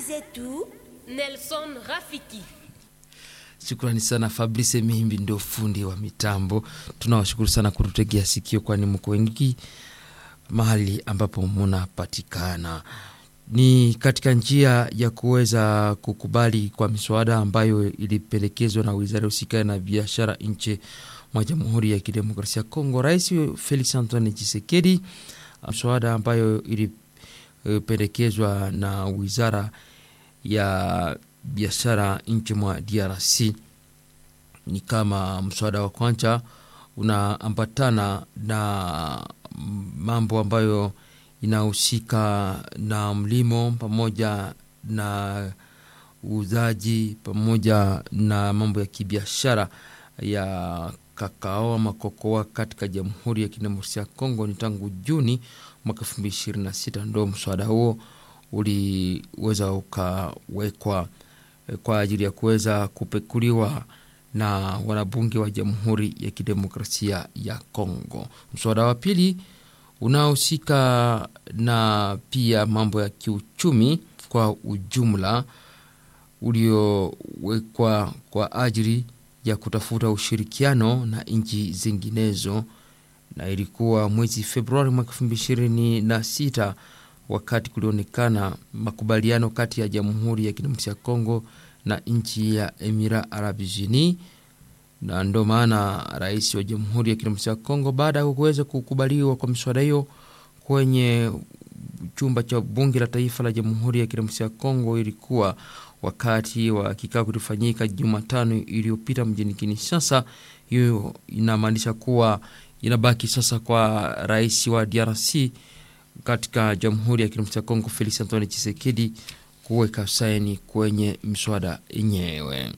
zetu Nelson Rafiki. Shukrani sana Fabrice Mihimbi, ndio fundi wa mitambo. Tunawashukuru sana kututegea sikio, kwani mko wengi mahali ambapo munapatikana. Ni katika njia ya kuweza kukubali kwa miswada ambayo ilipendekezwa na wizara husika na biashara nchi mwa Jamhuri ya Kidemokrasia ya Kongo. Rais Felix Antoine Tshisekedi, mswada ambayo ilipendekezwa na wizara ya biashara nchi mwa DRC ni kama mswada wa kwanza unaambatana na mambo ambayo inahusika na mlimo pamoja na uuzaji pamoja na mambo ya kibiashara ya kakao ama kokoa katika Jamhuri ya Kidemokrasia ya Kongo. Ni tangu Juni mwaka elfu mbili ishirini na sita ndo mswada huo uliweza ukawekwa kwa ajili ya kuweza kupekuliwa na wanabunge wa Jamhuri ya Kidemokrasia ya Kongo. Mswada wa pili unaohusika na pia mambo ya kiuchumi kwa ujumla uliowekwa kwa ajili ya kutafuta ushirikiano na nchi zinginezo, na ilikuwa mwezi Februari mwaka elfu mbili ishirini na sita wakati kulionekana makubaliano kati ya Jamhuri ya Kidemokrasia ya Kongo na nchi ya Emira Arabi Unis, na ndo maana rais wa Jamhuri ya Kidemokrasia ya Kongo baada ya kuweza kukubaliwa kwa miswada hiyo kwenye chumba cha bunge la taifa la Jamhuri ya Kidemokrasia ya Kongo, ilikuwa wakati wa kikao kilifanyika Jumatano iliyopita mjini Kinshasa. Hiyo inamaanisha kuwa inabaki sasa kwa rais wa DRC katika Jamhuri ya Kidemokrasia ya Kongo Felix Antoine Tshisekedi kuweka saini kwenye mswada yenyewe.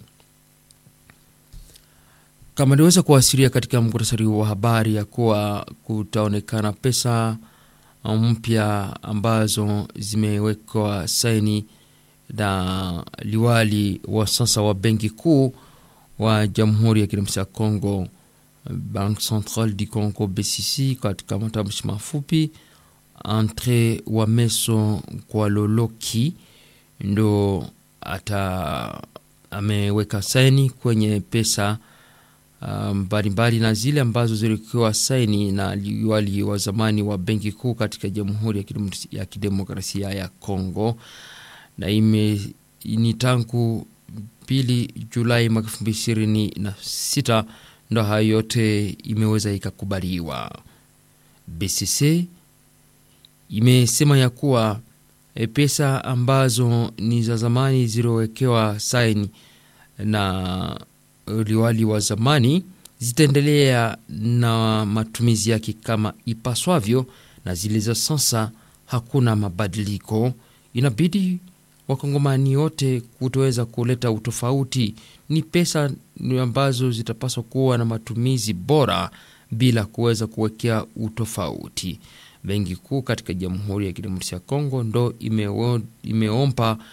Kama niweza kuasiria katika muktasari wa habari ya kuwa kutaonekana pesa mpya ambazo zimewekwa saini na liwali wa sasa wa benki kuu wa Jamhuri ya Kidemokrasia ya Kongo, Banque Centrale du Congo BCC, katika matamshi mafupi Andre wa Meso kwa Loloki ndo ata ameweka saini kwenye pesa mbalimbali um, na zile ambazo zilikuwa saini na liwali wa zamani wa benki kuu katika Jamhuri ya Kidemokrasia ya Kongo, na ime ni tangu pili Julai mwaka elfu mbili ishirini na sita ndo hayo yote imeweza ikakubaliwa. BCC imesema ya kuwa e, pesa ambazo ni za zamani zilizowekewa saini na liwali wa zamani zitaendelea na matumizi yake kama ipaswavyo, na zile za sasa hakuna mabadiliko. Inabidi wakongomani wote kutoweza kuleta utofauti. Ni pesa ambazo zitapaswa kuwa na matumizi bora bila kuweza kuwekea utofauti. Benki kuu katika Jamhuri ya Kidemokrasia ya Kongo ndo imeomba